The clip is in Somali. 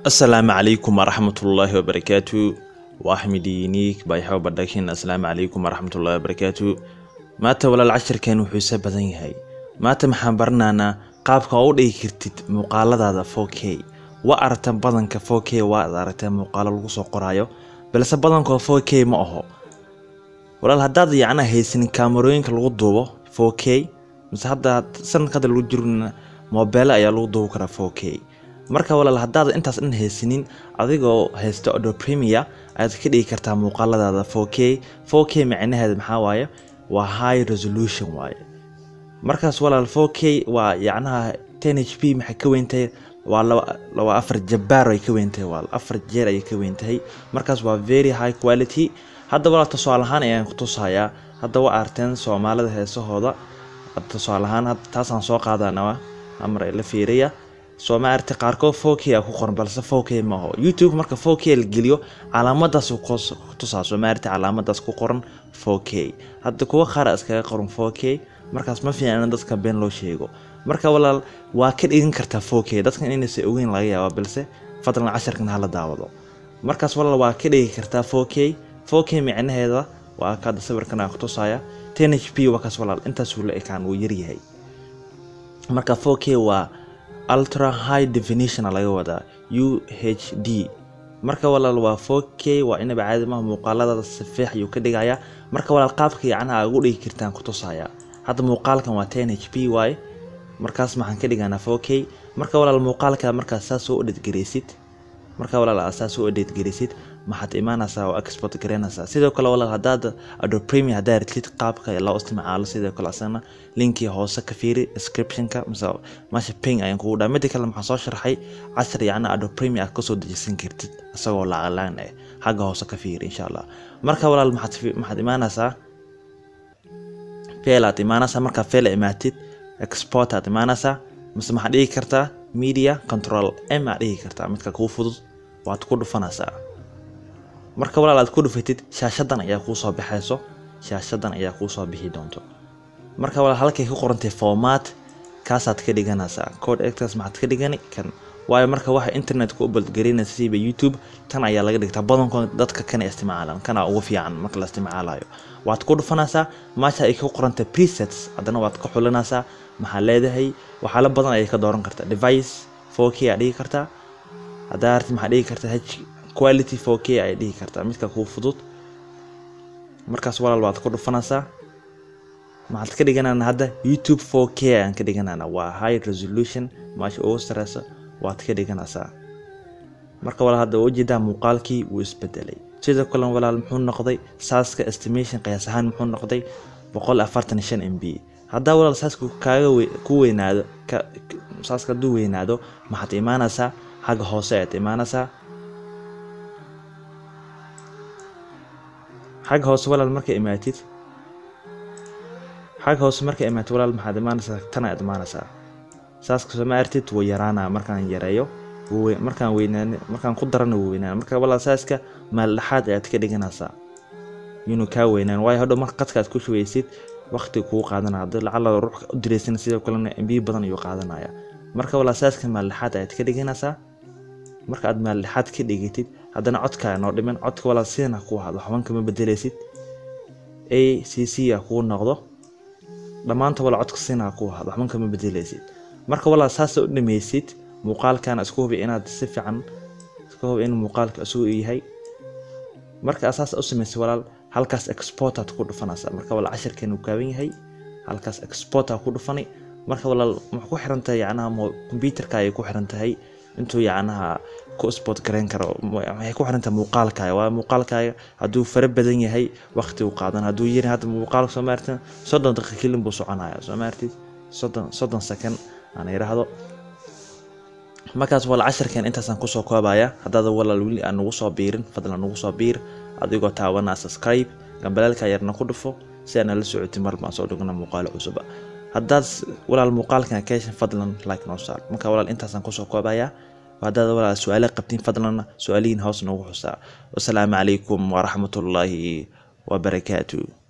asalaamu calaykum waraxmatullaahi wabarakaatu waa axmed uniik bayxaw badhakin asalaamu calaykum waraxmatullaahi wabarakaatu maanta walaal cashirkeen wuxuu isa badan yahay maanta maxaan baranaynaa qaabka oo u dhigi kartid muuqaaladaada 4k waa aragta badanka 4k waad aragtee muuqaalo lagu soo qoraayo balse badankoo 4k ma aho walaal haddaad yacnaa haysanin kaamarooyinka lagu duubo 4k mise hadda sanadka hadda lagu jirna moobeele ayaa lagu duubi karaa 4k marka walaal haddaad intaas dhan haysanin adigoo haysta odo premier ayaad ka dhigi kartaa muuqaaladaada 4k 4k micnaheeda maxaa waaye waa high resolution waaye markaas walaal 4k waa yacnaha 10 h p maxay ka weyntahay waa laba afar jabaar ay ka weyntahay waa afar jeer ayay ka weyntahay markaas waa very high quality hadda walaal tusaale ahaan ayaan ku tusayaa hadda waa arteen soomaalida heesahooda tusaale ahaan taasaan soo qaadanaa amar la fiiriya soo ma aragtay qaarkood 4k a ku qoran balse 4k ma aho youtube marka 4k la geliyo calaamadaas ku tusaa soo ma aragtay calaamadaas ku qoran 4k hadda kuwa qaar iskaga qoran 4k markaas ma fiican in dadka been loo sheego marka walaal waa ka dhigan kartaa 4k dadkan inaysan ogeyn laga yaaba balse fadlan casharkan hala daawado markaas walaal waa ka dhigi kartaa 4k 4k micnaheeda waa kaada sawirkan aan ku tusaya 10 h p waa kaas walaal intaasuu la ekaan wuu yaryahay marka 4k waa ultra high definition laga wadaa u h d marka walaal waa 4k waa inaba caadi maha muuqaaladaada si fiix ayuu ka dhigayaa marka walaal qaabka yacnaha ugu dhigi kartaan ku tusaya hadda muuqaalkan waa 10 h p waaye markaas maxaan ka dhiganaa 4k marka walaal muuqaalka markaas saas soo edhedgaraysid marka walaal aad saas soo edhedgaraysid maxaad imaanaysaa oo export garaynaysaa sidoo kale walaal haddaad ado premier haddaa ratid qaabka loo isticmaalo sidoo kale asana linkii hoose ka fiiri descriptionka mise meesha ping ayaan kugu dhaa mida kale maxaan soo sharxay cashar yacna ado premier aad kasoo dejisan kartid isagoo lacaglaan eh xagga hoose ka fiiri insha allah marka walaal maxaad maxaad imaanaysaa fail aad imaanaysaa markaa fail imaatid export aad imaanaysaa mise maxaad dhigi kartaa media control m aad dhigi kartaa midka kuu fudud waad ku dhufanaysaa marka walaal aad ku dhufatid shaashadan ayaa kuu soo baxayso shaashadan ayaa kuu soo bixi doonto marka walaal halkay ku qorantay format kaasaad ka dhiganaysaa code actors maxaad ka dhigani kan waayo marka waxa internetka u balgarinaysa siiba youtube tan ayaa laga dhigtaa badankood dadka kana isticmaalan kana ugu fiican marka la isticmaalayo waad ku dhufanaysaa meesha ay ku qorantay presets haddana waad ka xulinaysaa maxaa leedahay waxyaalo badan ayay ka dooran kartaa device 4k aa dhigi kartaa haddaa arti maxaa dhigi kartaa h quality 4k ay dhihi kartaa midka kuu fudud markaas walaal waad ku dhufanaysaa maxaad ka dhiganana hadda youtube 4k ayaan ka dhiganana waa high resolution meesha ugu sareysa waad ka dhiganaysaa marka walaal hadda ujeedaa muuqaalkii wuu isbedelay sidoo kale walaal muxuu noqday saaska estimation qiyaas ahaan muxuu noqday boqol afartan shan m b haddaa walaal saaska kaaga ku weynaado saaska hadduu weynaado maxaad imaanaysaa xagga hoose ayaad imaanaysaa xagga hoose walaal marka imaatid xagga hoose marka imaatid walaal maxaad imaanaysaa tan ayaad imaanaysaa saaska soo ma artid wuu yaraanaa markaan yareeyo markaan weynaan markaan ku darana wuu weynaan marka walaal saaska maaldhaxaad ayaad ka dhiganaysaa inuu kaa weynaan waayo hodhow marka qadka aad ku shubeysid waqti kuu qaadanaya haddii lacala ruux u diraysan sidoo kalena mb badan ayuu qaadanaya marka walaal saaska maaldhaxaad ayaad ka dhiganaysaa marka aad maaldhaxaad ka dhigatid haddana codkaa noo dhiman codka walaal sidana ku hado waxban kama bedelaysid a c c a kuu noqdo dhammaanta walaal codka sidana ku hado waxban kama bedelaysid marka walaal saasa u dhameysid muuqaalkana isku hubi inaad si fiican isku hubi in muuqaalka isugu yahay marka asaas u samaysay walaal halkaas exportaad ku dhufanaysaa marka walaal cashirkeena uu kaaban yahay halkaas exportaa ku dhufani marka walaal maxay ku xiran tahay yacnaha computerka ayay ku xiran tahay intuu yacnaha ku sport garayn karo waxay ku xiran tahay muuqaalkaaga waa muuqaalkaaga hadduu fara badan yahay waqti uu qaadan hadduu yiri hadda muuqaalka soo maartin soddon daqiiqa kelin buu soconaya soo maartid soddon soddon second aan yidhaahdo markaas walaal casharkan intaasaan kusoo koobaya haddaada walaal weli aan nagu soo biirin fadlan nagu soo biir adigoo taabanaa subscribe gambalaalka yarna ku dhufo si aana la socotin mar baan soo dhigna muuqaalo cusuba haddaad walaal muuqaalkan keeshan fadlan like noo saar marka walaal intaasaan kusoo koobaya haddaad walaal su-aalo qabtiin fadlan su-aalihiin hoos noogu xusaa wasalaamu calaykum waraxmatullaahi wabarakaatu